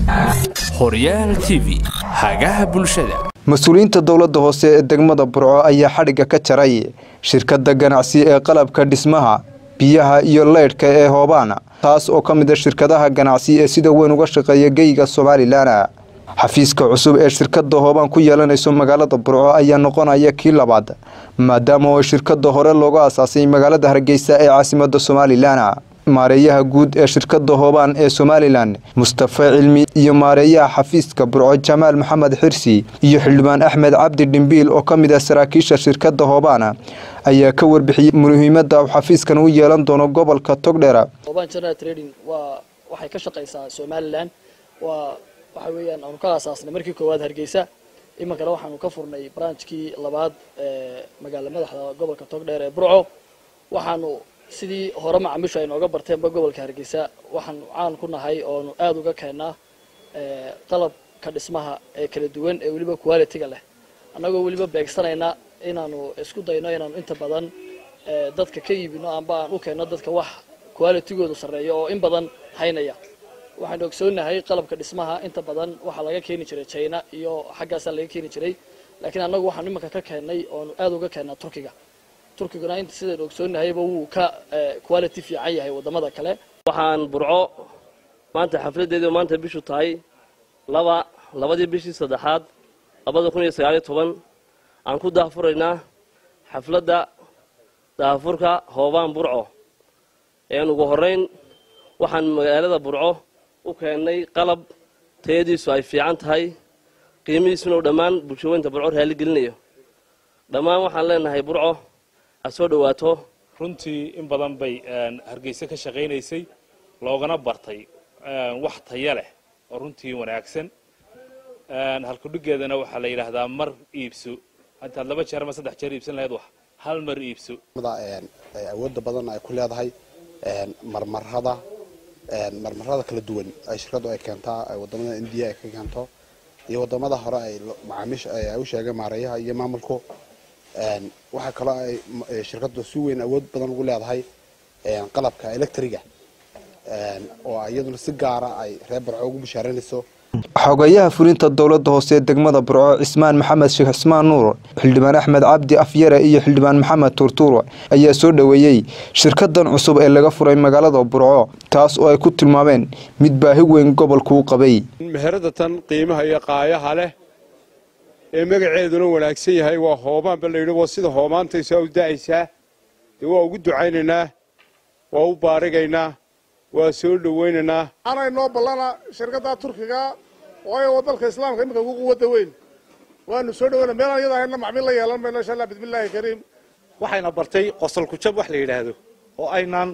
horyaal t v hagaha bulshada mas-uuliyiinta dowladda hoose ee degmada burco ayaa xadhigga ka jaray shirkadda ganacsi ee qalabka dhismaha biyaha iyo leydhka ee hoobaan taas oo ka mid a shirkadaha ganacsi ee sida weyn uga shaqeeya geyga somalilan xafiiska cusub ee shirkadda hoobaan ku yeelanayso magaalada burco ayaa noqonaya kii labaad maadaama oo shirkadda hore looga asaasay magaalada hargeysa ee caasimada somalilan maareeyaha guud ee shirkadda hoobaan ee somalilan mustafa cilmi iyo maareeyaha xafiiska burco jamaal maxamed xirsi iyo xildhibaan axmed cabdi dhimbiil oo ka mid ah saraakiisha shirkadda hoobaan ayaa ka warbixiyey muhiimadda uu xafiiskan u yeelan doono gobolka togdheer hoobaan general trading waa waxay ka shaqaysaa somalilan waa waxa weeyaan aanu ka aasaasnay markii koowaad hargeysa iminkana waxaanu ka furnay branchkii labaad ee magaala madaxda gobolka togdheer ee burco waxaanu sidii hore macaamiishu ay nooga barteenba gobolka hargeysa waxaanu caan ku nahay oonu aada uga keennaa qalabka dhismaha ee kala duwan ee weliba quality-ga leh annagoo weliba beegsanayna inaanu isku dayno inaanu inta badan dadka ka iibino amba aan u keenno dadka wax qualitygoodu sarreeya oo in badan haynaya waxaanu ogsoonahay qalabka dhismaha inta badan waxaa laga keeni jiray china iyo xaggaasaa laga keeni jiray laakiin annagu waxaanu iminka ka keennay oonu aada uga keennaa turkiga turkiguna inta sidaynu ogsoonnahayba wuu ka quality fiican yahay waddamada kale waxaan burco maanta xafladdeedii maanta bishu tahay laba labadii bishii saddexaad labada kun iyo sagaaliyo toban aan ku daahfuraynaa xafladda daahfurka hoobaan burco een ugu horrayn waxaan magaalada burco u keennay qalab tayadiisu ay fiican tahay qiimihiisuna uu dhammaan bulshaweynta burco raali gelinayo dhammaan waxaan leenahay burco ha soo dhowaato runtii in badan bay hargeysa ka shaqaynaysay loogana bartay wax taya leh oo runtii wanaagsan halkudhigeedana waxaa la yidhaahdaa mar iibso intaad laba jeer ama saddex jeer iibsan lahayd wax hal mar iibso awoodda badan ay ku leedahay marmarada marmarada kala duwan ay shirkaddu ay keentaa wadamada indiya ay ka keento iyo wadamada hore ay macaamiisha ay u sheegeen maareeyaha iyo maamulku waxaa kaloo ay shirkaddu si weyn awood badan ugu leedahay qalabka electriga oo iyaduna si gaara ay reer barco ugu bishaaranayso xogayaha fulinta dowladda hoose ee degmada burco cismaan maxamed sheekh cismaan nuur xildhibaan axmed cabdi afyare iyo xildhibaan maxamed tuurtuur ayaa soo dhoweeyey shirkadan cusub ee laga furay magaalada burco taas oo ay ku tilmaameen mid baahi weyn gobolku u qabay meherada tan qiimaha iyo qaayaha leh ee magaceeduna wanaagsan yahay waa hoobaanba layidhi waa sida hoomaantaysaa u da'aysaa dee waa ugu ducaynaynaa waa u baarigaynaa waa soo dhowaynaynaa anay noo ballana shirkadda turkiga waayo waa dalka islaamka iminka ugu quwadda weyn waanu soo dhowayna meelaan iyada hayna macmiil la yeelan mayno insha allah bismillaahi kariim waxayna bartay qosol kujab wax la yidhaahdo oo aynaan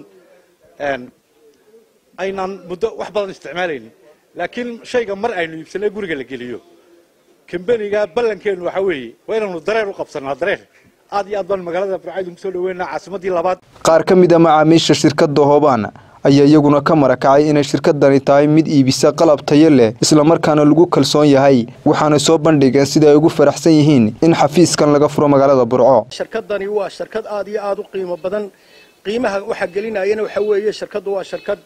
aynaan muddo wax badan isticmaalaynin laakiin shayga mar aynu iibsanay guriga la geliyo kambaniga ballankeennu waxaa weeye waa inaanu dareen u qabsanaa dareen aad iyo aad baan magaalada burcaydu ku soo dhaweynaa caasimaddii labaad qaar ka mid a macaamiisha shirkadda hoobaan ayaa iyaguna ka marakacay inay shirkadani tahay mid iibisa qalab tayo leh islamarkaana lagu kalsoon yahay waxaana soo bandhigeen sida ay ugu faraxsan yihiin in xafiiskan laga furo magaalada burco shirkadani waa shirkad aad iyo aad u qiimo badan qiimaha waxa gelinayana waxa weeye shirkaddu waa shirkad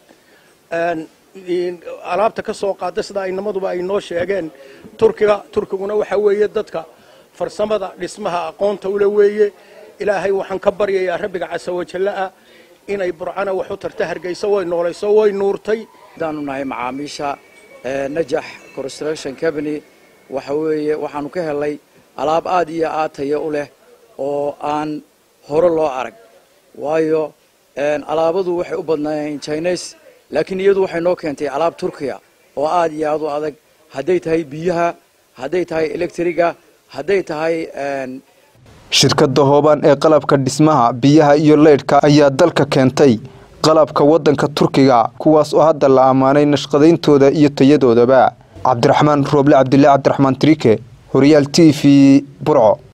alaabta ka soo qaada sida aynamaduba ay noo sheegeen turkiga turkiguna waxa weeye dadka farsamada dhismaha aqoonta ule weeye ilaahay waxaan ka baryayaa rabbiga casawajalla-a inay burcana wax u tarta hargeysa way noolayso way nuurtay hadaanu nahay macaamiisha najax construction company waxa weeye waxaanu ka helay alaab aad iyo aad tayo u leh oo aan hore loo arag waayo alaabadu waxay u badnaayeen chines laakiin iyadu waxay noo keentay alaab turkiya oo aad iyo aad u adag hadday tahay biyaha hadday tahay electriga hadday tahay shirkadda hoobaan ee qalabka dhismaha biyaha iyo leydhka ayaa dalka keentay qalabka waddanka turkiga kuwaas oo hadda la ammaanay nashqadayntooda iyo tayadoodaba cabdiraxmaan rooble cabdilaahi cabdiraxmaan trike horyaal t v burco